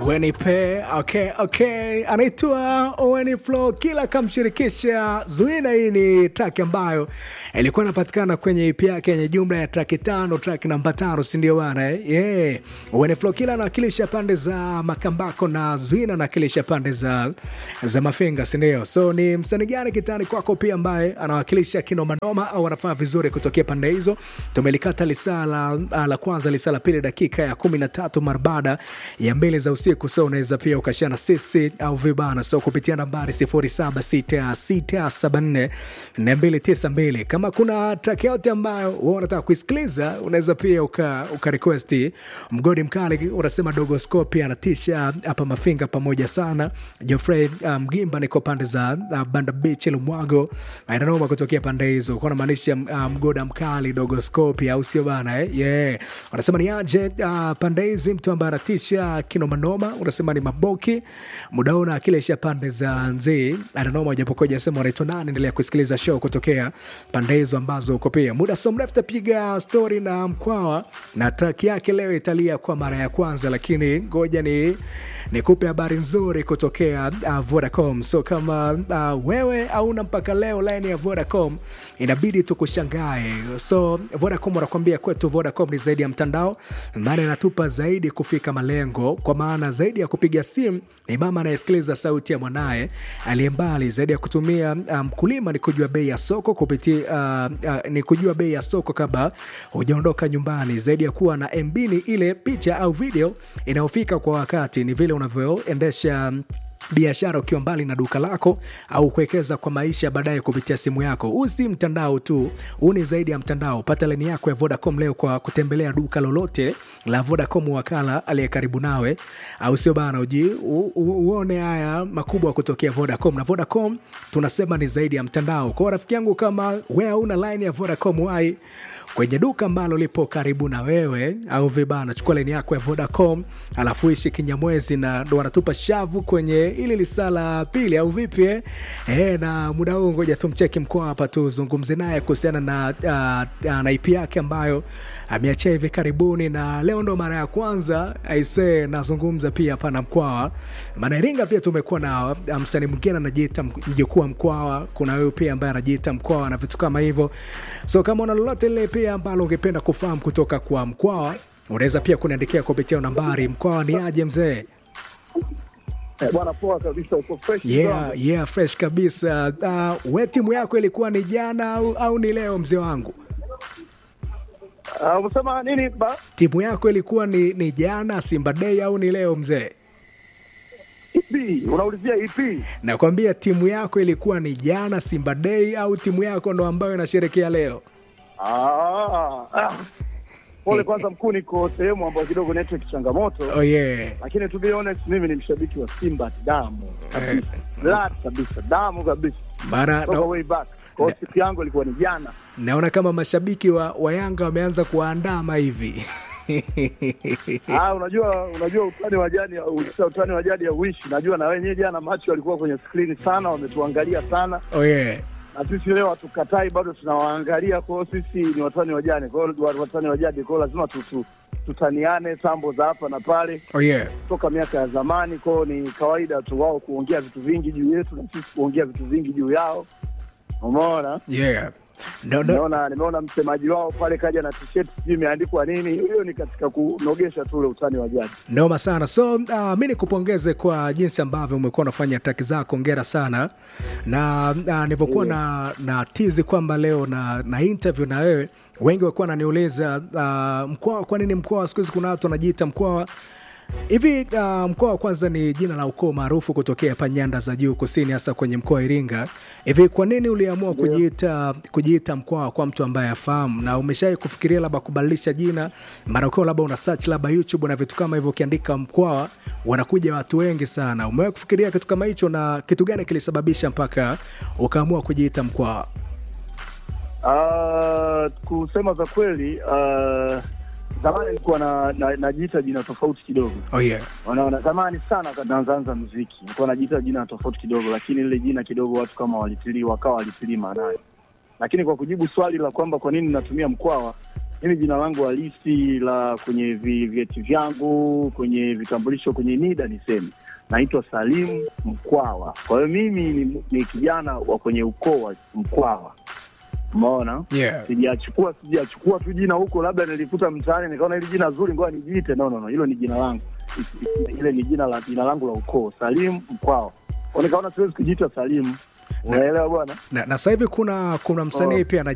Wenipe, okay, okay. Anaitwa Owen Flow kila kamshirikisha Zuina. Hii ni track ambayo ilikuwa inapatikana kwenye EP yake yenye jumla ya track tano, track namba tano, si ndio bana eh? Yeah. Owen Flow kila anawakilisha pande za Makambako na Zuina anawakilisha pande za za Mafinga, si ndio? So ni msanii gani kitani kwako pia ambaye anawakilisha kinomanoma au anafanya vizuri kutokea pande hizo? Tumelikata lisaa la, la kwanza, lisaa la pili, dakika ya kumi na tatu mara baada ya mbili za usiku. So unaweza pia ukashana sisi au vibana, so kupitia nambari 0766744292 kama kuna track yote ambayo wewe unataka kuisikiliza, unaweza pia uka, uka request mgodi mkali, unasema dogo scope anatisha hapa Mafinga pamoja sana. Geoffrey Mgimba um, niko pande za uh, Banda Beach Lumwago, ainanoma kutokea pande hizo, kwa namaanisha uh, mgoda mkali dogo scope, au sio bana eh? Yeah. Wanasema ni aje uh, pande hizi mtu ambaye anatisha kinomanoma, unasema ni Maboki mudaona akilisha pande za Nzii ananoma, japokuwa jasema wanaitwa nani. Endelea kusikiliza show kutokea pande hizo ambazo uko pia. Muda so mrefu tapiga stori na Mkwawa na track yake leo italia kwa mara ya kwanza, lakini ngoja ni nikupe habari nzuri kutokea uh, Vodacom. So kama uh, wewe hauna mpaka leo line ya Vodacom inabidi tukushangae. So Vodacom wanakuambia kwetu Vodacom ni zaidi ya mtandao, maana inatupa zaidi kufika malengo, kwa maana zaidi ya kupiga simu ni mama anayesikiliza sauti ya mwanaye aliye mbali, zaidi ya kutumia mkulima um, ni kujua bei ya soko kupitia uh, uh, ni kujua bei ya soko kabla hujaondoka nyumbani, zaidi ya kuwa na MB ni ile picha au video inayofika kwa wakati, ni vile unavyoendesha biashara ukiwa mbali na duka lako au kuwekeza kwa maisha baadaye kupitia simu yako. Huu si mtandao tu, huu ni zaidi ya mtandao. Pata laini yako ya Vodacom leo kwa kutembelea duka lolote la Vodacom, wakala aliye karibu nawe, au sio bana? Uji u, u, uone haya makubwa kutokea Vodacom. Na Vodacom tunasema ni zaidi ya mtandao. Kwa rafiki yangu, kama wewe una line ya Vodacom, wai kwenye duka ambalo lipo karibu na wewe, au vibana, chukua laini yako ya Vodacom alafu ishi kinyamwezi, na ndo wanatupa shavu kwenye ili lisaa la pili au vipi eh? E, na muda huu ngoja tumcheki mkoa hapa tuzungumze naye kuhusiana na, uh, uh, na ipi yake ambayo ameachia hivi karibuni, na leo ndo mara ya kwanza aise nazungumza pia hapa na Mkwawa, maana Iringa pia tumekuwa na msanii mwingine anajiita mjukuu wa Mkwawa, kuna huyu pia ambaye anajiita Mkwawa na vitu kama hivyo. So kama una lolote lile pia ambalo ungependa kufahamu kutoka kwa Mkwawa, unaweza pia kuniandikia kupitia nambari. Mkwawa ni aje mzee? Eh, bwana poa kabisa, uko fresh Yeah, sana. yeah, fresh kabisa. Uh, we timu yako ilikuwa ni jana au, au ni leo mzee wangu? Ah, Umesema nini ba? Timu yako ilikuwa ni, ni jana Simba Day au ni leo mzee? Ipi? Unaulizia ipi? Nakwambia timu yako ilikuwa ni jana Simba Day au timu yako ndo ambayo inasherekea leo? Ah, ah. Pole kwanza mkuu, niko sehemu ambayo kidogo network changamoto, Oh yeah. lakini to be honest, mimi ni mshabiki wa Simba damu kabisa, blood kabisa, damu kabisa, Mara toka na, way back. Kwa hiyo siku yangu ilikuwa ni jana. naona kama mashabiki wa, wa Yanga wameanza kuandama hivi. Ah, unajua unajua utani wa jadi ukisha utani wa jadi hauishi. Najua na wenyewe jana macho walikuwa kwenye skrini sana, wametuangalia sana Oh yeah. na sisi leo hatukatai, bado tunawaangalia. Kwa hiyo sisi ni watani wa jadi, kwa hiyo wa- watani wa jadi, kwa hiyo lazima tu, tu, tutaniane sambo za hapa na pale Oh yeah. toka miaka ya zamani. Kwa hiyo ni kawaida tu wao kuongea vitu vingi juu yetu na sisi kuongea vitu vingi juu yao. Umeona, Yeah. No, no. nimeona nimeona msemaji wao pale kaja na t-shirt sijui imeandikwa nini. Hiyo ni katika kunogesha tu ule utani wa jadi. Noma sana. So uh, mi nikupongeze kwa jinsi ambavyo umekuwa unafanya traki zako, ongera sana na uh, nilivyokuwa na, na tizi kwamba leo na, na interview na wewe, wengi walikuwa wananiuliza uh, Mkwawa, kwa nini Mkwawa? Siku hizi kuna watu wanajiita Mkwawa hivi. Uh, Mkwawa kwanza ni jina la ukoo maarufu kutokea hapa nyanda za juu kusini, hasa kwenye mkoa wa Iringa. Hivi kwa nini uliamua kujiita kujiita Mkwawa kwa mtu ambaye afahamu, na umeshawahi kufikiria labda kubadilisha jina, mara ukiwa labda una search labda YouTube na vitu kama hivyo, ukiandika Mkwawa wanakuja watu wengi sana. Umewahi kufikiria kitu kama hicho, na kitu gani kilisababisha mpaka ukaamua kujiita Mkwawa? Uh, kusema za kweli uh, zamani nilikuwa na, na, najiita jina tofauti kidogo Oh yeah. wanaona zamani sana wakati naanzaanza muziki nilikuwa najiita jina tofauti kidogo, lakini lile jina kidogo watu kama walitilii wakawa walitilii maanayo. Lakini kwa kujibu swali la kwamba kwa nini natumia Mkwawa, mimi jina langu halisi la kwenye vi- vyeti vyangu kwenye vitambulisho kwenye NIDA niseme naitwa Salim Mkwawa. Kwa hiyo mimi ni, ni kijana wa kwenye ukoo wa Mkwawa, umeona yeah. sijachukua sijachukua tu jina huko, labda nilikuta mtaani nikaona hili jina zuri, ngoja nijiite. No, no, no, hilo ni jina langu, ile ni jina la jina langu la ukoo, Salim Mkwawa. Kwa nikaona siwezi kujiita Salim, unaelewa bwana? na, na sasa hivi kuna kuna msanii Oh. pia ana